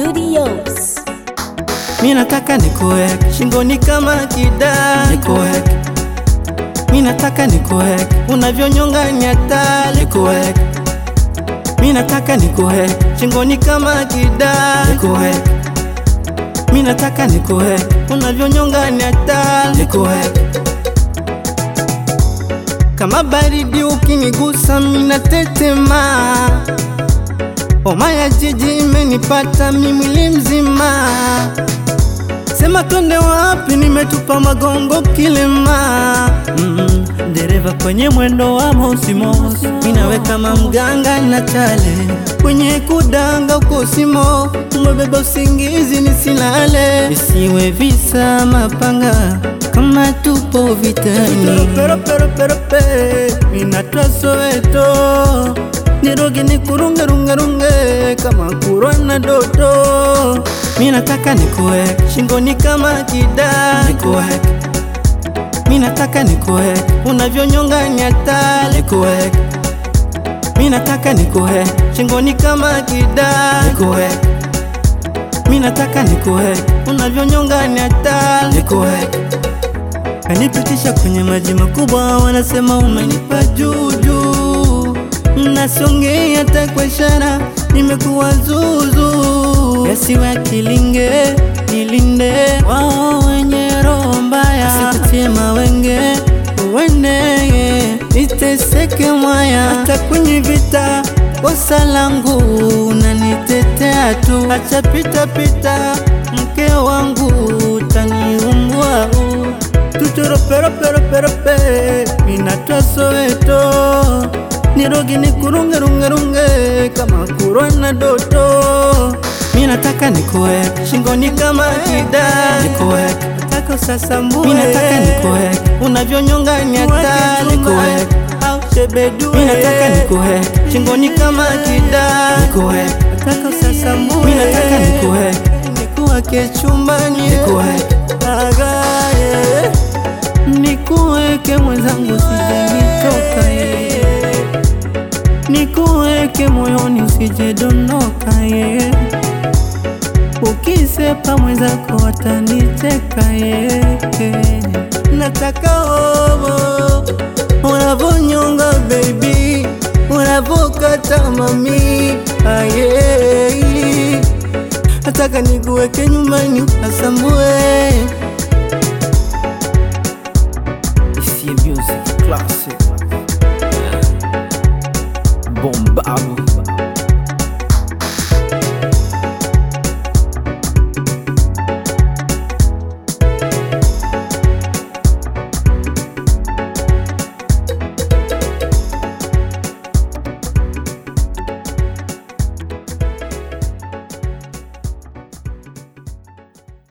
Studios. Mi nataka nikuweke shingoni kama kidali, nikuweke. Mi nataka nikuweke unavyonyonga nyatali, nikuweke. Mi nataka nikuweke shingoni kama kidali, nikuweke. Mi nataka nikuweke unavyonyonga nyatali, nikuweke. Kama baridi ukinigusa mina tetema, homa ya jiji imenipata mi mwili mzima. Sema twende wapi, nimetupa magongo kilema. Mm, dereva kwenye mwendo wa mosimosi, minawe kama mganga na chale kwenye kudanga ukosimo, umebeba usingizi nisilale, isiwe visa mapanga kama tupo vitani. Pero, pero, pero, pe, minatwa Soweto niroge ni kurunge runge runge kama kurwa na doto. Mi nataka nikuweke shingoni kama kidali, nikuweke. Mi nataka nikuweke unavyonyonga nyatali, nikuweke. Mi nataka nikuweke shingoni kama kidali, nikuweke. Mi nataka nikuweke unavyonyonga nyatali, nikuweke. Kanipitisha kwenye maji makubwa, wanasema umenipa juju Nasongea hata kwa ishara, nimekuwa zuzu. Yasiwe kilinge, nilinde wao wenye roho mbaya, sikutie mawenge uende niteseke mwaya, hata kwenye vita kosa langu unanitetea tu, acha pita pita, mke wangu utaniumbua tuchoro pero pero pero pe minatwa Soweto nirogi ni kurunge runge runge kama kurwa na doto. Mi nataka nikuweke shingoni kama kidali, nikuweke nataka usasambue. Mi nataka nikuweke unavyonyonga nyata, nikuweke au shebedu. Mi nataka nikuweke shingoni kama kidali, nikuweke nataka usasambue. Mi nataka nikuweke nikuweke chumbani, nikuweke agaye nikuweke mwenzangu, sijanitoka ye nikuweke moyoni usije dondoka ye, ukisepa mwenzako watanicheka ye. Nataka omo unavonyonga baby, unavokata mami aye, nataka nikuweke nyumbani ukasambue. Ici est music classic. Bomba.